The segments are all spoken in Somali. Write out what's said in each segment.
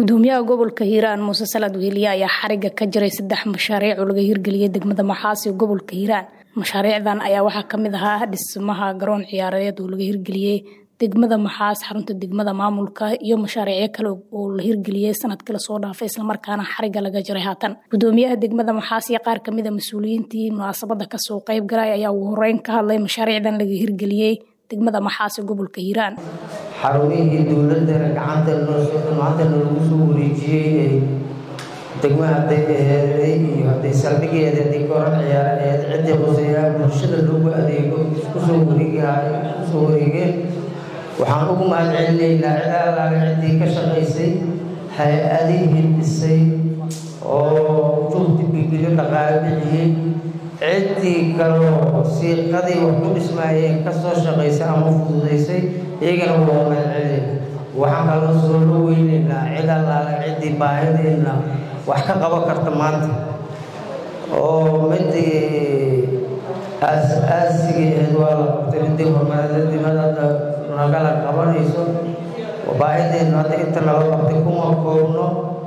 gudoomiyaha gobolka hiiraan muuse salaad weheliye ayaa xariga ka jiray saddex mashaariic oo laga hirgeliyey degmada maxaasi gobolka hiiraan mashaariicdan ayaa waxaa kamid ahaa dhismaha garoon ciyaareed oo laga hirgeliyey degmada maxaas xarunta degmada maamulka iyo mashaariicyo kale oo la hirgeliyey sanadkii lasoo dhaafay islamarkaana xariga laga jiray haatan gudoomiyaha degmada maxaas iyo qaar kamid a mas-uuliyiintii munaasabada kasoo qayb galay ayaa ugu horeyn ka hadlay mashaariicdan laga hirgeliyey degmada maxaas ee gobolka hiiraan xarumihii dowladana gacanta maanta noogu soo wareejiyey degma hadday aheeday iyo hadday saldhigeeda hadday koran ciyaara aheed ciddii quseeyaa bulshada loogu adeego kusoo wareegahay kusoo wareegeen waxaan ugu mahad celinaynaa cid allaale ciddii ka shaqaysay hay-adii hindhisay oo juhdi bibiliyo dhaqaale bixiyey ciddii kaloo siiqadii wax ku dhismaayeen ka soo shaqaysay ama fududaysay iyagana waa mahad celinayna waxaan kaloo soo dhoweynaynaa cid allaale ciddii baahideenna wax ka qaban karta maanta oo midii aas-aasigii ahayd waa la qabtay midii horumaradimada hadda nagala qabanayso baahideennu hadda inta nala qabtay kuma koobno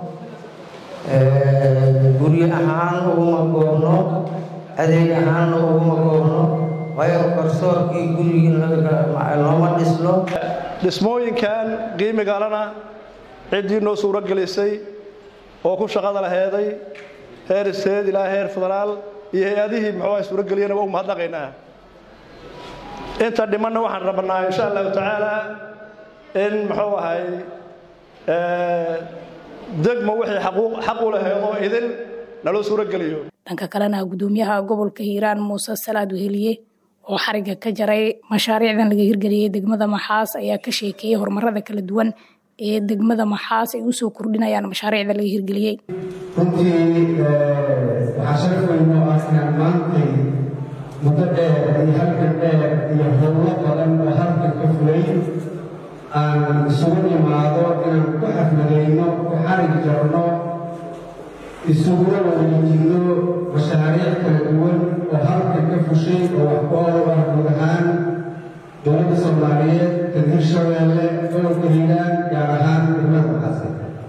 guryo ahaan uguma koobno adeeg ahaanna uguma koobno waayo garsoorkii gurigii looma dhisno dhismooyinkan qiimigalana ciddii noo suuro gelisay oo ku shaqada laheeday heer isteed ilaa heer federaal iyo hay-adihii muxuu ah suurageliyana waa u mahadnaqaynaa inta dhimanna waxaan rabnaa insha allahu tacaala in muxuu ahay degmo wixii xaq u laheed oo idin naloo suurogeliyo dhanka kalena gudoomiyaha gobolka hiiraan muuse salaad weheliye oo xariga ka jaray mashaariicdan laga hirgeliyey degmada maxaas ayaa ka sheekeeyey horumarada kala duwan ee degmada maxaas ay usoo kordhinayaan mashaariicda laga hirgeliyey runtii waxaa sharaf weyn oo ah inaan maantay muddo dheer iyo halkan dheer iyo howlo badan oo halkan ka fulay aan isugu imaado inaan ku xafladayno ku xarig jarno isuguna wareejinno mashaariic kala duwan oo halkan ka fushay oo wax ku ool ah guud ahaan dowladda soomaaliyeed kan hirshabeelle gobolka hiiraan gaar ahaan degmada maxaase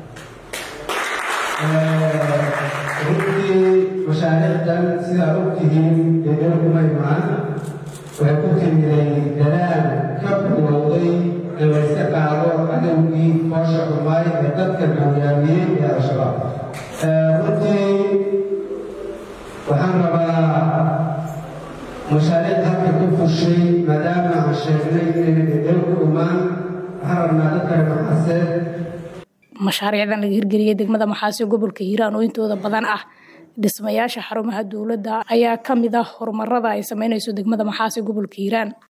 runtii mashaariicdan sidaad og tihiin ee dowlkuma imaan waxay ku timiday dadaal ka bilowday in layska qaado cadowgii foosha xumaay ee dadkan hogaamiyey ee al-shabaab runtii waxaan rabaa mashaariic halka ka fushay maadaama aan sheegnay inayna dhedhel ku imaan waxaan rabnaa dadkale maxaaseed mashaariicdan laga hirgeliyey degmada maxaasi gobolka hiiraan oo intooda badan ah dhismayaasha xarumaha dowladda ayaa ka mid ah horumarada ay sameynayso degmada maxaasi gobolka hiiraan